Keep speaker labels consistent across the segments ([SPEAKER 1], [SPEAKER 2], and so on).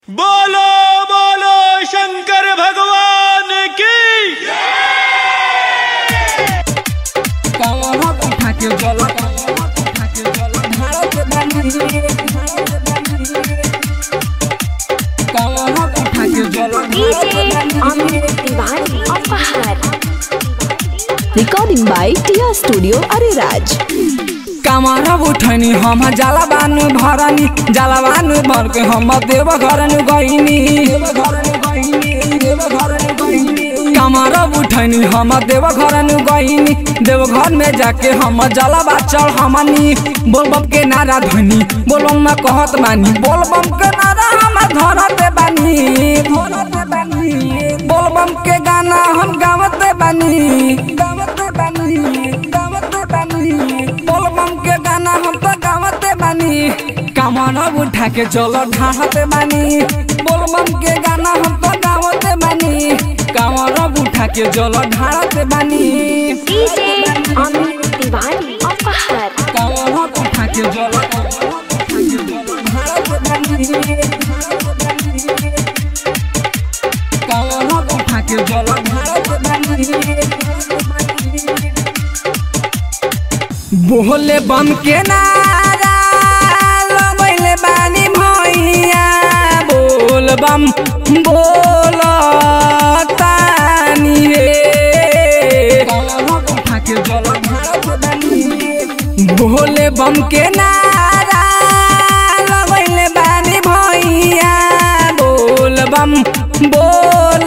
[SPEAKER 1] बोलो बोलो शंकर भगवान की
[SPEAKER 2] कावना उठा के जल उठा के जल भारत बंदी कावना उठा के जल
[SPEAKER 3] DJ Amit Tiwari of Bahar.
[SPEAKER 4] Recording by Tia Studio Ariraj.
[SPEAKER 2] कामरा उठनी हम जलवान भरनी जलवान भर के हम देव घर गईनी कामरा उठनी हम देव घर गईनी देव घर में जाके हम जलवा चढ़ हमनी बोलबम के नारा धनी बोलबम में कहत मानी बोलबम के नारा हम धरते बानी धरते बानी बोलबम के गाना हम गावते बानी गावते बानी गावते बानी बोलबम के गाना हम तो गावते बानी कामना उठा के चलो ढाहते बानी बोलबम के गाना हम तो गावते बानी कामना उठा के चलो ढाहते बानी
[SPEAKER 3] DJ Amit Tiwari of Bahar.
[SPEAKER 2] कामना उठा के चलो ढाहते बानी कामना उठा के चलो ढाहते बानी बोले बम के नारा लगैले बानी भैया बोल बम बोल तानी रे बोले बम के नारा लगैले बानी भैया बोल बम बोल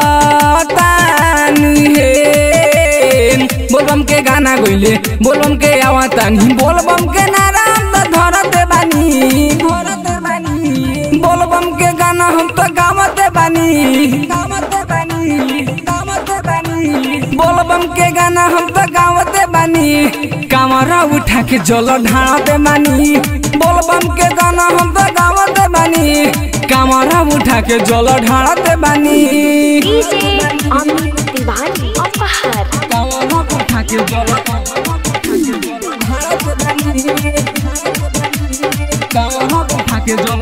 [SPEAKER 2] तानी हे बोलबम के गाना गइले बोलबम के आवातानी बोलबम के नारा हम तो धरते बानी धरते बानी बोलबम के गाना हम तो गावते बानी गावते बानी गावते बानी बोलबम के गाना हम तो गावते बानी कामरा उठा के जल ढाते बानी बोलबम के गाना हम तो गावते बानी कामरा उठा के जल ढाते बानी
[SPEAKER 3] DJ Amit Tiwari of Bahar.
[SPEAKER 2] कामना उठा के जल कामना उठा के जल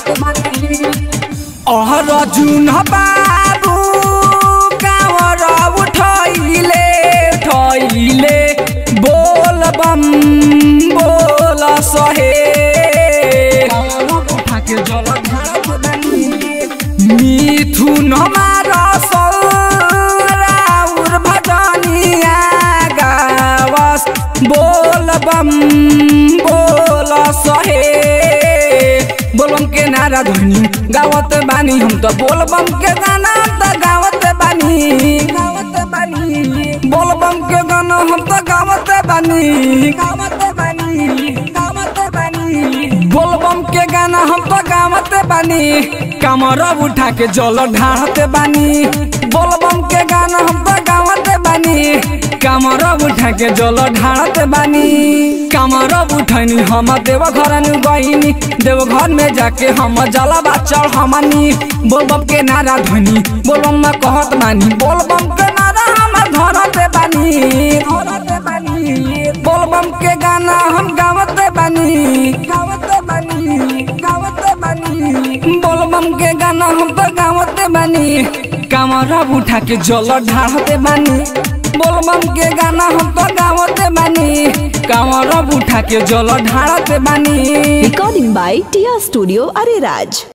[SPEAKER 2] अहर जुन बाबू कावर उठैले उठैले बोल बम बोल सहे कामना उठा के जल मिथुन मारस राउर भजनिया गावस बोल बम बोल सहे बोलबम के नारा धनी गावत बानी हम तो बोलबम के गाना तो गावत बानी गावत बानी बोलबम के गाना हम तो गावत बानी गावत बानी गावत बानी बोलबम के गाना हम तो गावत बानी कमर उठा के जल ढाहते बानी बोलबम के गाना हम तो गावत बानी कमर उठा के जल ढाहते बानी कमर उठनी हम देव घर गईनी देव घर में जाके हम जलवा चढ़ हमनी बोलबम के नारा धनी बोलबम में कहत मानी बोलबम के नारा हम धरते बानी धरते बानी बोलबम के गाना हम गावते बानी गावते बानी गावते बानी बोलबम के गाना हम तो गावते बानी कमरा उठा के जल ढाहते बानी बोलबम के गाना हम तो गावते बानी कमरा उठा के जल ढाहते बानी
[SPEAKER 4] Recording by Tia Studio Ariraj.